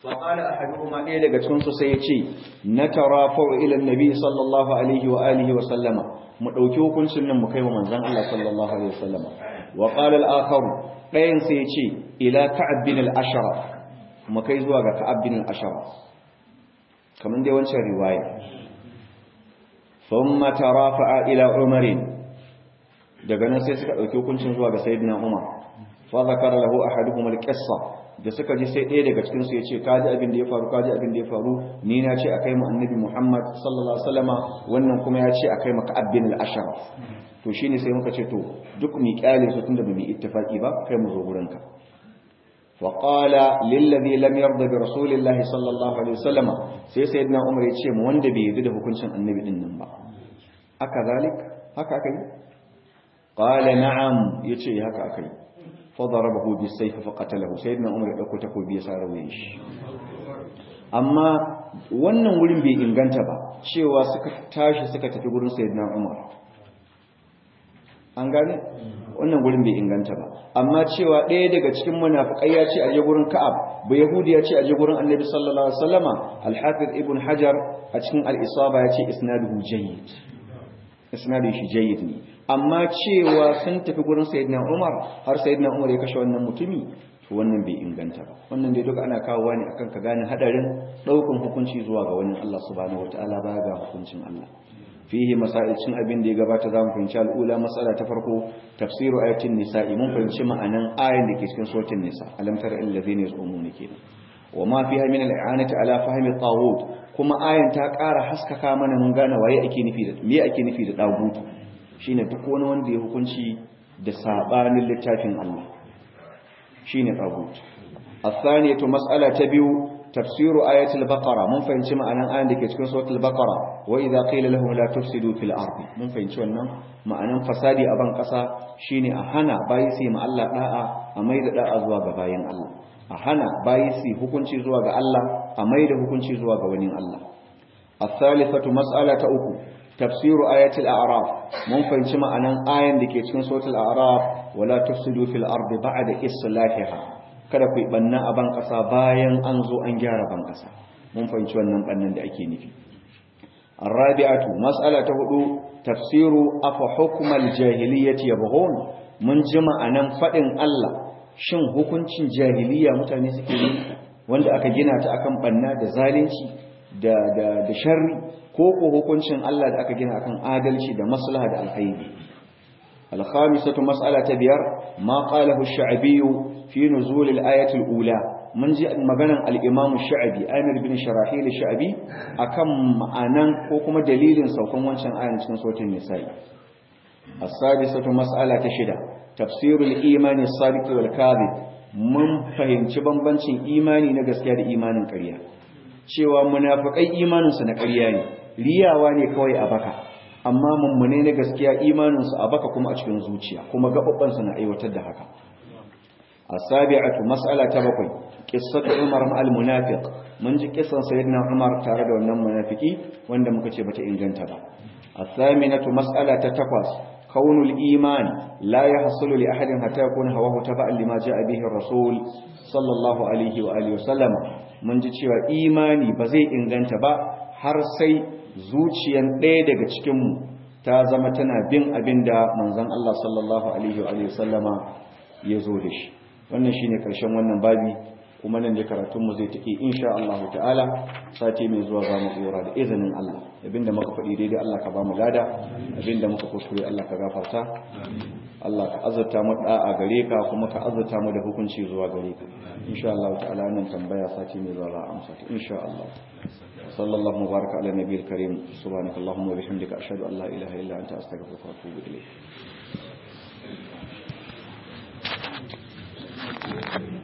فقال أحدهما إيه لك تنسو سيتي نترافع إلى النبي صلى الله عليه وآله وسلم مدوكيو كن سنة مكيو من زن الله صلى الله عليه وسلم وقال الآخر قين سيتي إلى كعب بن الأشرف مكيزوا كعب بن الأشرف كمان دي وانشا رواية ثم ترافع إلى عمر daga nan sai suka dauki hukuncin zuwa ga sayyidina Umar fa zakara lahu ahaduhum al-qissa da suka ji sai ɗaya daga cikin su yace kaji abin da ya faru kaji abin da ya faru ni na ce akai mu annabi Muhammad sallallahu alaihi wasallama wannan kuma ya ce akai maka abin al-asharaf to shine sai muka ce to duk mi kyale su tunda ba mu ittifaki ba kai mu zo gurin ka wa qala lil ladhi lam yarda bi rasulillahi sallallahu alaihi wasallama sai sayyidina Umar ya ce mu wanda bai yarda da hukuncin annabi din nan ba aka zalik haka aka yi qala na'am yace haka akai fa darabahu bisayf fa qatalahu sayyidina umar ya dauko takobi ya sare wuyan shi amma wannan wurin bai inganta ba cewa suka tashi suka tafi gurin sayyidina umar an gane wannan gurin bai inganta ba amma cewa ɗaya daga cikin munafikai ya ce a je gurin ka'ab ba yahudi ya ce a je gurin annabi sallallahu alaihi wasallama al-hafiz ibn hajar a cikin al-isaba ya ce isnaduhu jayyid isnadin shi jayyid ne amma cewa sun tafi gurin sayyidina Umar har sayyidina Umar ya kashe wannan mutumi to wannan bai inganta ba wannan dai duka ana kawowa ne akan ka gane hadarin daukan hukunci zuwa ga wani Allah subhanahu wataala baya ga hukuncin Allah fihi masail cin abin da ya gabata zamu fahimci al'ula mas'ala ta farko tafsiru ayatin nisa'i mun fahimci ma'anan ayan da ke cikin suratul nisa alam tara allazina yazumuna kenan wa ma fiha min al'anati ala fahmi tawud kuma ayan ta ƙara haskaka mana mun gane waye ake nufi da me ake nufi da dagutu shine duk wani wanda ya hukunci da sabanin littafin Allah shine tagut athaniyatu mas'ala ta biyu tafsiru ayatul baqara mun fahimci ma'anan ayan da ke cikin suratul baqara wa idza qila lahum la tufsidu fil ardi mun fahimci wannan ma'anan fasadi a ban kasa shine a hana bayi sai ma Allah da'a a maida da'a zuwa ga bayin Allah a hana bayi su hukunci zuwa ga Allah a maida hukunci zuwa ga wani Allah الثالثة مسألة أخرى تفسير آية الأعراف من فهمت معنى آية دكي cikin سورة الأعراف ولا تفسدوا في الأرض بعد إصلاحها kada ku banna a ban kasa bayan an zo an gyara ban kasa mun fahimci wannan bannan da ake nufi الرابعة مسألة هدو تفسير أفحكم الجاهلية يبغون من جمع أنم فإن الله shin hukuncin jahiliya mutane suke yi wanda aka gina ta akan banna da zalunci da da da sharri ko ko hukuncin Allah da aka gina akan adalci da maslaha da alkhairi al-khamisatu mas'ala ta biyar ma qalahu ash-sha'bi fi nuzul al-ayati al-ula mun ji maganan al-imam ash-sha'bi Amir bin Sharahil ash-sha'bi akan ma'anan ko kuma dalilin saukan wancan ayan cikin suratul nisa'i as-sadisatu mas'ala ta shida tafsirul imani as-sadiq wal kadhib mun fahimci bambancin imani na gaskiya da imanin ƙarya cewa munafikai imaninsu na ƙarya ne riyawa ne kawai a baka amma mummune na gaskiya imaninsu a baka kuma a cikin zuciya kuma gaɓaɓɓansu na aiwatar da haka asabi'atu mas'ala ta bakwai qissatu umar ma'al munafiq mun ji kissan sayyidina umar tare da wannan munafiki wanda muka ce bata inganta ba asaminatu mas'ala ta takwas kaunul iman la yahsulu li ahadin hatta yakuna hawahu taba'an lima ja'a bihi ar-rasul sallallahu alaihi wa alihi wa sallama mun ji cewa imani ba zai inganta ba har sai zuciyan ɗaya daga cikinmu ta zama tana bin abin da manzon Allah sallallahu alaihi wa sallama ya zo da shi wannan shine karshen wannan babi kuma nan da karatunmu zai take insha Allah ta'ala sati mai zuwa za mu tsora da izinin Allah abinda muka faɗi daidai Allah ka ba mu lada abinda muka kuskure Allah ka gafarta Allah ka azurta mu da'a gare ka kuma ka azurta mu da hukunci zuwa gare ka insha Allah ta'ala nan tambaya sati mai zuwa za a amsa ta insha Allah sallallahu mubaraka ala nabiyil karim subhanakallahumma wa bihamdika ashhadu an la ilaha illa anta astaghfiruka wa atubu ilayk